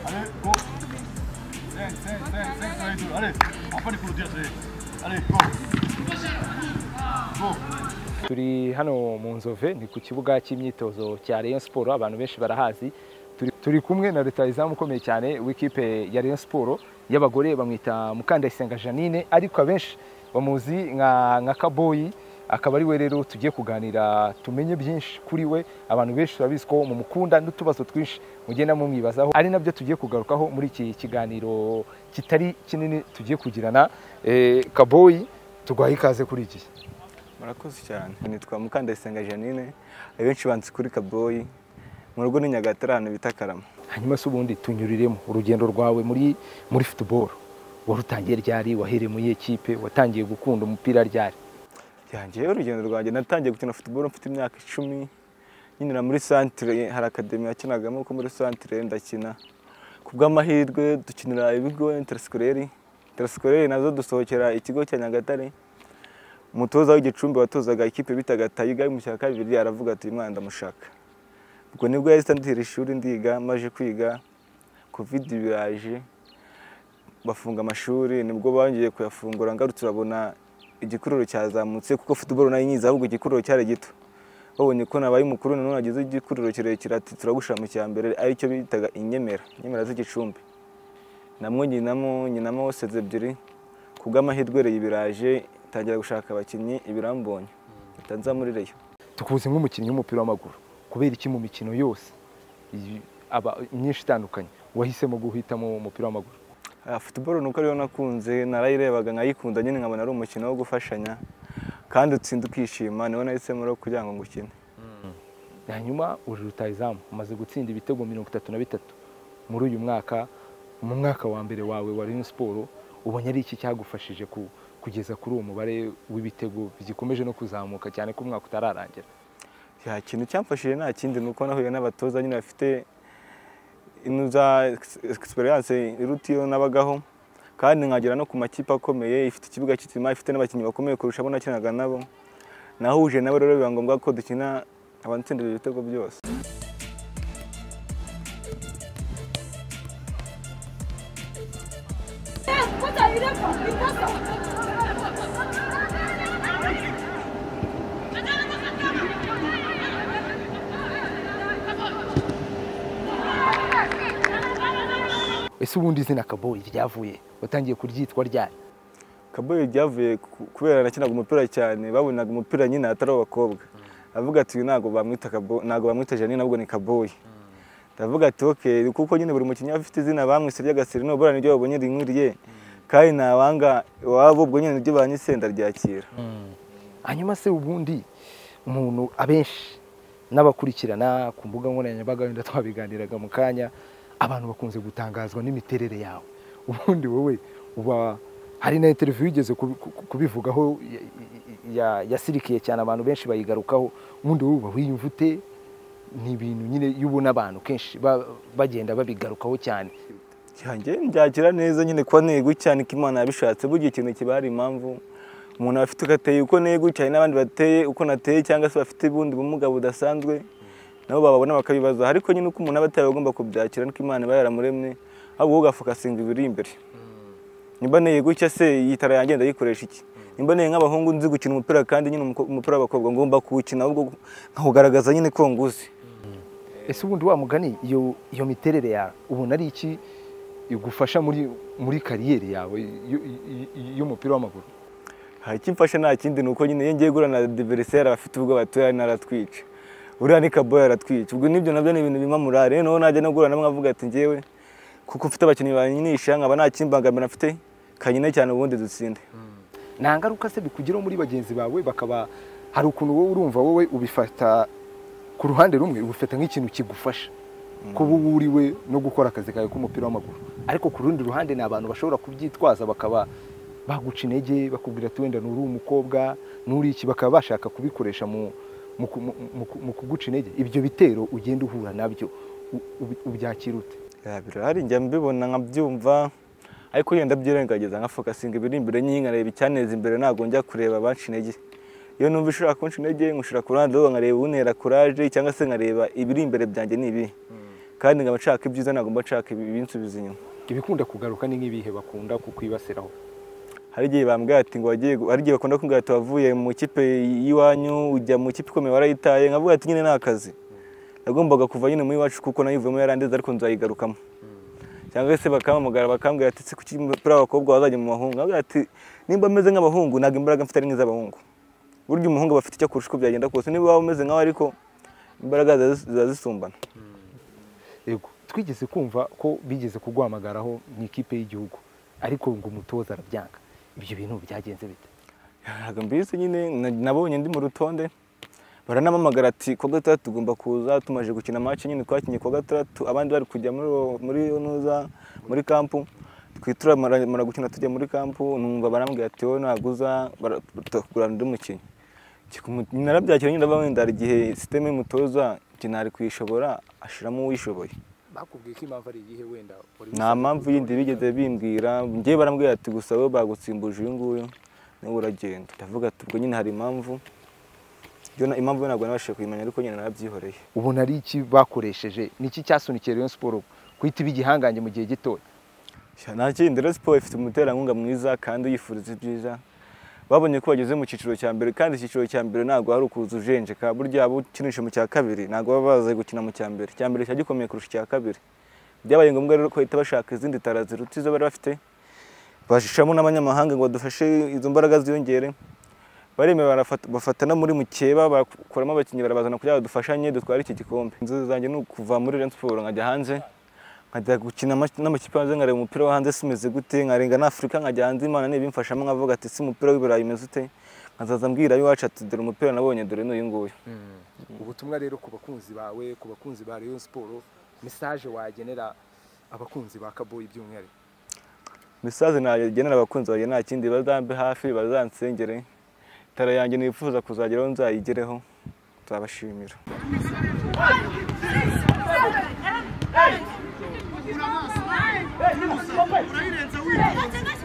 Allez, go Tiens, tiens, tiens, tiens, ça va être dur. Allez, on va pas les applaudir, ça y est. Allez, go Go turi hano mu nzove ni ku kibuga cy'imyitozo cya Rayon Sport abantu benshi barahazi Turi- turi kumwe na rutayizamu ukomeye cyane w'ikipe ya Rayon Sport y'abagore bamwita Mukandayisenga Janine ariko abenshi bamuzi nka nka Kaboyi akaba ari we rero tugiye kuganira tumenye byinshi kuri we abantu benshi babizi ko mu mukunda n'utubazo twinshi mugenda mumwibazaho ari nabyo tugiye kugarukaho muri iki kiganiro kitari kinini tugiye kugirana Eh, Kaboyi tugwaye ikaze kuri iki murakoze cyane nitwa mukandayisenga janine abenshi banzi kuri kaboyi mu rugo ni nyagatare ahantu bita karama hanyuma se ubundi tunyuriremo urugendo rwawe muri muri futuboro warutangiye ryari wahereye muri ekipe watangiye gukunda umupira ryari yangeyeho urugendo rwanjye natangiye gukina futuboro mfite imyaka icumi nyinira muri santire hari akademi yakinagamo ko muri santire ndakina ku bw'amahirwe dukinira ibigo interesikoreri interesikoreri nazo dusohokera ikigo cya nyagatare umutoza w'igicumbi watozaga ikipe bitaga tayiga mu cya kabiri aravuga ati uyu mwana ndamushaka ubwo nibwo yahise andihira ishuri ndiga maje kwiga kovidi biraje bafunga amashuri nibwo bongeye kuyafungura ngarutse urabona igikururo cyazamutse kuko futuboro nayo nyiza ahubwo igikururo cyari gito babonye ko nabaye umukuru nanone agize igikururo kirekire ati turagusha mu cya mbere aricyo bitaga inyemera inyemera z'igicumbi namwo nyinamo nyinamo seze ebyiri ku bw'amahirwe rero ibiraje tangira gushaka abakinnyi ibirambonye mpita nza muri reyo tukuzi nk'umukinnyi w'umupira w'amaguru kubera iki mu mikino yose iyi- aba myinshi itandukanye wahisemo guhitamo umupira w'amaguru Ah, futuboro nuko ariyo nakunze narayirebaga nkayikunda nyine nkabona ari umukino wo gufashanya kandi utsinda ukishima niwo nahisemo rero kugira ngo ngukine hanyuma uri rutayizamu umaze gutsinda ibitego mirongo itatu na bitatu muri uyu mwaka mu mwaka wa mbere wawe wa Rayon Sport ubonye ari iki cyagufashije ku- kugeza kuri uwo mubare w'ibitego bigikomeje no kuzamuka cyane ko umwaka utararangira nta kintu cyamfashije nta kindi ni uko nahuye n'abatoza nyine bafite inuza egisperiyanse iruta iyo nabagaho kandi nkagera no ku makipe akomeye ifite ikibuga cy'izima ifite n'abakinnyi bakomeye kurusha abo nakinaga nabo nahuje nabo rero biba ngombwa ko dukina abatsindira ibitego byose ese ubundi izina kaboyi ryavuye watangiye kuryitwa ryari kaboyi ryavuye ku- kubera nakinaga umupira cyane babonaga umupira nyine atari abakobwa avuga ati uyu ntabwo bamwita Kabo- ntabwo bamwita janine ahubwo ni kaboyi ndavuga ati ok kuko nyine buri mukinnyi aba afite izina bamwise ry'agasiri nubura niryo babonye rinkwiriye kandi ntawanga iwabo ubwo nyine niryo banyise ndaryakira hanyuma se ubundi umuntu abenshi n'abakurikirana ku mbuga nkoranyambaga wenda twabiganiraga mu kanya abantu bakunze gutangazwa n'imiterere yawe ubundi wowe uba hari na interiviyu igeze kubivugaho ya- ya- yasirikiye cyane abantu benshi bayigarukaho ubundi wowe uba wiyumva ute ni ibintu nyine iyo ubona abantu kenshi ba- bagenda babigarukaho cyane yanjye ndyakira neza nyine kuba negutya niko imana yabishatse burya ikintu kiba hari impamvu umuntu aba afite ugateye uko negutya hari n'abandi bateye uko nateye cyangwa se bafite ubundi bumuga budasanzwe nabo bababona bakabibaza ariko nyine uko umuntu aba ateye aba agomba kubyakira niko imana iba yaramuremye ahubwo wowe ugafokasinga ibiri imbere nimba neye gutya se yitara yanjye ndayikoresha iki nimba neye nk'abahungu nzi gukina umupira kandi nyine umuko- umupira w'abakobwa ngomba kuwukina ahubwo nkawugaragaza nyine ko nguzi ese ubundi wa mugani iyo iyo miterere yawe ubona ari iki igufasha muri muri kariyeri yawe y- y- y- y'umupira w'amaguru hari ikimfasha nta kindi ni uko nyine iyo ngiye guhura na diveriseri abafite ubwo batuye naratwica uriya ni kaboya aratwica ubwo nibyo nabyo ni ibintu bimpa morale rero najya no guhura namwe avuga ati ngewe kuko mfite abakinnyi banyinisha nkaba nta kimbangamira mfite kanyine cyane ubundi dutsinde nta ngaruka se bikugeraho muri bagenzi bawe bakaba hari ukuntu wowe urumva wowe ubifata ku ruhande rumwe ubifata nk'ikintu kigufasha kuba uba uriwe no gukora akazi kawe k'umupira w'amaguru ariko ku rundi ruhande ni abantu bashobora kubyitwaza bakaba baguca intege bakubwira ati wenda nturi umukobwa nturi iki bakaba bashaka kubikoresha mu mu ku- mu- mu- mu kuguca intege ibyo bitero ugenda uhura nabyo u- ubi- ubyakira ute Ya, birahari njya mbibona nkabyumva ariko iyo ndabyirengagiza nka fokasinga ibiri imbere nyine nkareba icyaneza imbere ntabwo njya kureba abanca intege iyo numva ishobora kunca intege nkushira ku ruhande ahubwo nkareba unera kuraje cyangwa se nkareba ibiri imbere byanjye ni ibi kandi nkaba nshaka ibyiza ntabwo mba nshaka ibi- ibinsubiza inyuma ibikunda kugaruka ni nk'ibihe bakunda kukwibasiraho hari igihe bambwira ati ngo wagiye gu- hari igihe bakunda kumbwira ati wavuye mu ikipe y'iwanyu ujya mu ikipe ikomeye warayitaye nkavuga ati nyine ni akazi nagombaga kuva nyine muri iwacu kuko nayivuyemo yarandiza ariko nzayigarukamo cyangwa se bakampamagara bakambwira ati si kuki umupira w'abakobwa wazajya mu bahungu nkavuga ati nimba meze nk'abahungu ntabwo imbaraga mfite ari nk'iz'abahungu burya umuhungu aba afite icyo kurusha uko byagenda kose niba waba umeze nkawe ariko imbaraga ziba zis- ziba zisumbana yego twigeze kumva ko bigeze kuguhamagaraho mu ikipe y'igihugu ariko ngo umutoza arabyanga ibyo bintu byagenze bite ntabwo mbizi nyine na- nabonye ndi mu rutonde baranamamagara ati kuwa gatandatu tugomba kuza tumaze gukina match nyine twakinnye kuwa gatandatu abandi bari kujya muri uwo- muri nuza muri kampu twitura mara mara gukina tujya muri kampu numva barambwira ati wowe ntabwo uza bara- tukugurana undi mukinnyi Kikumu- narabyakira nyine ndabona wenda hari igihe sisiteme y'umutoza kinari kuyishobora ashiramo uwishoboye bakubwiye ko impamvu ari iyihe wenda nta mpamvu yindi bigeze bimbwira njyewe barambwira ati gusa wowe bagutsimbuje uyu nguyu nawe uragenda ndavuga ati ubwo nyine hari impamvu Yo na- impamvu yo ntabwo nabashije kuyimenya ariko nyine narabyihoreye ubona ari iki bakoresheje ni iki cyasunikiye Rayon Sport kuhita iba igihangange mu gihe gitoya Sha, nta kindi rero siporo ifite umuterankunga mwiza kandi uyifuriza ibyiza babonye ko bageze mu cyiciro cya mbere kandi icyiciro cya mbere ntabwo hari ukuza ujenjeka burya abo ukinisha mu cya kabiri ntabwo baba bazi gukina mu cya mbere icya mbere kiba gikomeye kurusha icya kabiri byabaye ngombwa rero ko bahita bashaka izindi tara ziruta izo bari bafite bashishamo n'abanyamahanga ngo badufashe izo mbaraga ziyongere baremera barafata- bafata no muri mukeba bakuramo abakinnyi barabazana kugira ngo dufashanye dutware iki gikombe inzozi zanjye ni ukuva muri Rayon Sports nkajya hanze nkajya gukina ama- n'amakipe hanze nkareba umupira wo hanze simeze gute nkarenga n'afurika nkajya hanze imana nibimfashamo nkavuga ati si umupira w'ibirayi umeze ute nkazaza mbwira ab'iwacu ati dore umupira nabonye dore n'uyu nguyu ubutumwa rero ku bakunzi bawe ku bakunzi ba Rayon Sport message wagenera abakunzi ba Kaboy by'umwihariko mesaje nagenera abakunzi banjye nta kindi bazambe hafi bazansengere tara yanjye nifuza kuzageraho nzayigereho nzabashimira Hey! Hey! Hey! Hey! Hey!